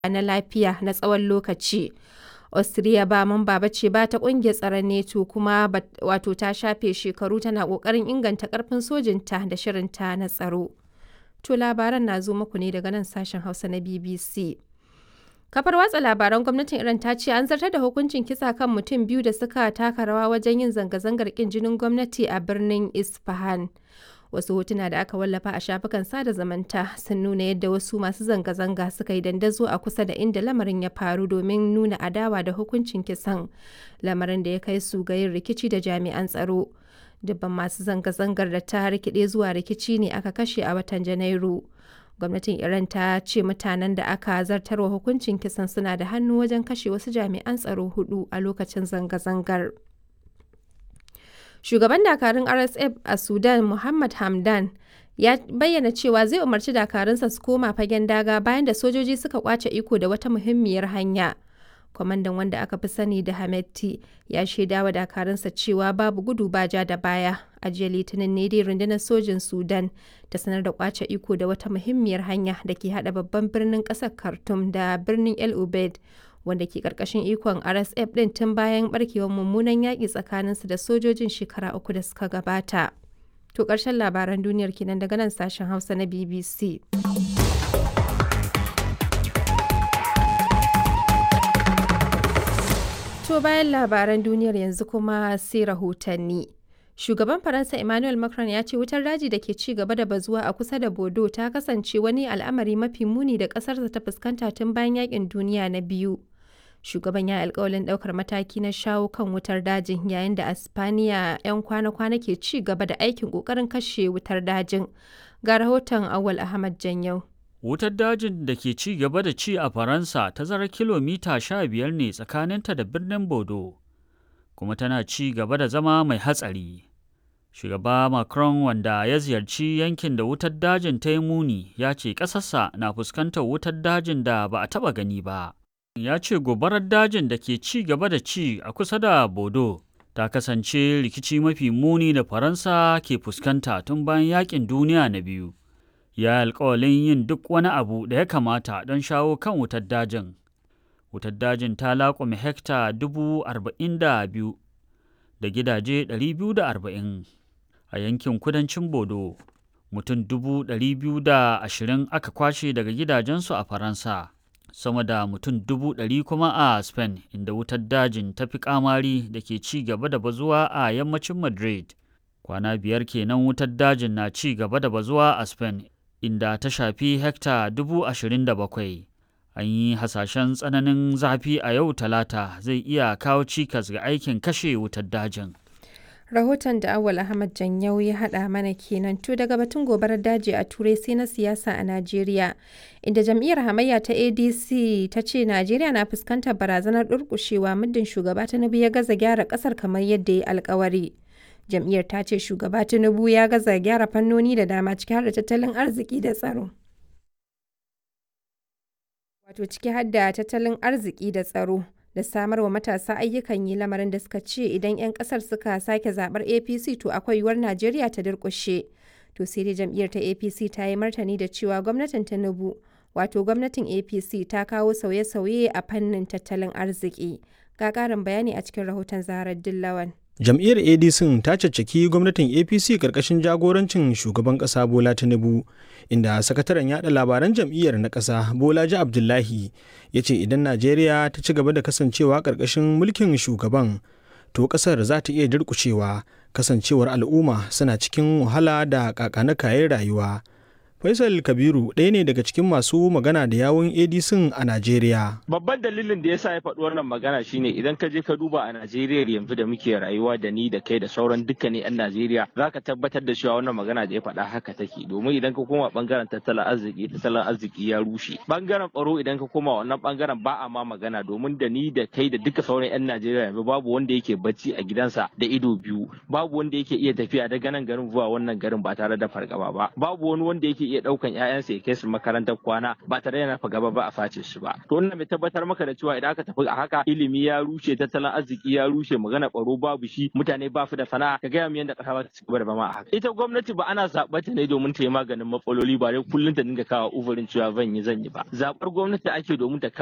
na lafiya na tsawon lokaci. Austria ba mamba ba ce ba ta ƙungiyar tsaron NATO kuma wato ta shafe shekaru tana ƙoƙarin inganta ƙarfin sojinta da shirinta na tsaro. To labaran na zo muku ne daga nan sashen Hausa na BBC. Kafar watsa labaran gwamnatin Iran ta ce an zartar da hukuncin kisa kan mutum biyu da suka taka rawa wajen yin zanga-zangar kin jinin gwamnati a birnin Isfahan. Wasu hotuna da aka wallafa a shafukan sada zamanta sun nuna yadda wasu masu zanga-zanga suka yi dandazo a kusa da inda lamarin ya faru domin nuna adawa da hukuncin kisan, lamarin da ya kai su ga yin rikici da jami'an tsaro. Dubban masu zanga-zangar da ta rikide zuwa rikici ne aka kashe a watan Janairu. gwamnatin iran ta ce mutanen da aka zartarwa hukuncin kisan suna da hannu wajen kashe wasu jami'an tsaro hudu a lokacin zanga-zangar shugaban dakarun rsf a sudan muhammad hamdan ya bayyana cewa zai umarci dakarunsa su koma fagen daga bayan da sojoji suka kwace iko da wata muhimmiyar hanya kwamandan wanda aka fi sani da hametti ya shaida wa dakarunsa cewa babu gudu ba ja da baya a jiya litinin ne dai rundunar sojin sudan ta sanar da kwace iko da wata muhimmiyar hanya da ke hada babban birnin kasar khartoum da birnin el ubaid wanda ke karkashin ikon rsf din tun bayan barkewar mummunan yaƙi tsakaninsu da sojojin shekara uku da suka gabata to ƙarshen labaran duniyar kenan daga nan sashen hausa na bbc To bayan labaran duniyar yanzu kuma sai rahotanni. Shugaban Faransa Emmanuel Macron ya ce wutar daji da ke ci gaba da bazuwa a kusa da Bodo ta kasance wani al'amari mafi muni da ƙasarsa ta fuskanta tun bayan yakin duniya na biyu. Shugaban ya alkawalin ɗaukar mataki na shawo kan wutar dajin yayin da Aspaniya 'yan kwana-kwana ke ci gaba da aikin ƙoƙarin kashe wutar dajin. Ga rahoton Awal Ahmad Janyau. Wutar dajin da ke ci gaba da ci a Faransa tazarar kilomita sha biyar ne tsakaninta da birnin Bodo, kuma tana ci gaba da zama mai hatsari. Shugaba Macron wanda ya ziyarci yankin da wutar dajin ta yi muni ya ce ƙasarsa na fuskantar wutar dajin da ba a taɓa gani ba. Ya ce gobarar dajin da ke ci gaba da ci a kusa da Bodo ta kasance rikici mafi muni da Faransa ke fuskanta tun bayan yaƙin duniya na biyu. ya alkawalin yin duk wani abu da ya kamata don shawo kan wutar dajin. Wutar dajin ta laƙume hekta dubu arba'in da biyu da gidaje ɗari biyu da arba'in a yankin kudancin Bodo. Mutum dubu ɗari biyu da ashirin aka kwashe daga gidajensu a Faransa. Sama da mutum dubu ɗari kuma a Spain inda wutar dajin ta fi kamari da ke ci gaba da bazuwa a yammacin Madrid. Kwana biyar kenan wutar dajin na ci gaba da bazuwa a Spain inda ta shafi hekta dubu ashirin da bakwai. An yi hasashen tsananin zafi a yau talata zai iya kawo cikas ga aikin kashe wutar dajin. Rahoton da Awal Ahmad Janyau ya haɗa mana kenan to daga batun gobarar daji a Turai sai na siyasa a Najeriya, inda jam'iyyar hamayya ta ADC ta ce Najeriya na fuskantar barazanar durƙushewa muddin shugaba Tinubu ya gaza gyara ƙasar kamar yadda ya alkawari. jam'iyyar ta ce shugaba tinubu ya gaza gyara fannoni da dama ciki har da tattalin arziki da tsaro wato ciki har da tattalin arziki da tsaro da samar wa matasa ayyukan yi lamarin da suka ce idan 'yan kasar suka sake zabar apc to akwai yiwuwar najeriya ta durkushe to sai dai jam'iyyar ta apc ta yi martani da cewa gwamnatin tinubu wato gwamnatin apc ta kawo sauye-sauye a fannin tattalin arziki ga ƙarin bayani a cikin rahoton zaharar dillawan jam'iyyar adc ta caccaki gwamnatin apc karkashin jagorancin shugaban kasa bola tinubu inda sakataren yada labaran jam'iyyar na kasa bolaji abdullahi ya ce idan najeriya ta ci gaba da kasancewa karkashin mulkin shugaban to kasar za ta iya durkushewa kasancewar al'umma suna cikin wahala da kakana kayan rayuwa Faisal Kabiru ɗaya ne daga cikin masu magana da yawun ADC a Najeriya. Babban dalilin da yasa ya faɗi wannan magana shine idan ka je ka duba a Najeriya yanzu da muke rayuwa da ni da kai da sauran dukkanin 'yan Najeriya za ka tabbatar da cewa wannan magana da ya faɗa haka take domin idan ka koma bangaren tattalin arziki tattalin arziki ya rushe. Bangaren tsaro idan ka koma wannan bangaren ba a ma magana domin da ni da kai da duka sauran 'yan Najeriya yanzu babu wanda yake bacci a gidansa da ido biyu babu wanda yake iya tafiya daga nan garin zuwa wannan garin ba tare da fargaba ba babu wani wanda yake iya ɗaukan 'ya'yansa ya kai su makarantar kwana ba tare da nafa gaba ba a face su ba to wannan mai tabbatar maka da cewa idan aka tafi a haka ilimi ya rushe tattalin arziki ya rushe magana ɓaro babu shi mutane ba su da sana'a ka gaya mu yadda ƙasa ba ta ci gaba da zama a haka ita gwamnati ba ana zaɓar ta ne domin ta yi maganin matsaloli ba dai kullum ta dinga kawo uzurin cewa zan yi zan yi ba zaɓar gwamnati ake domin ta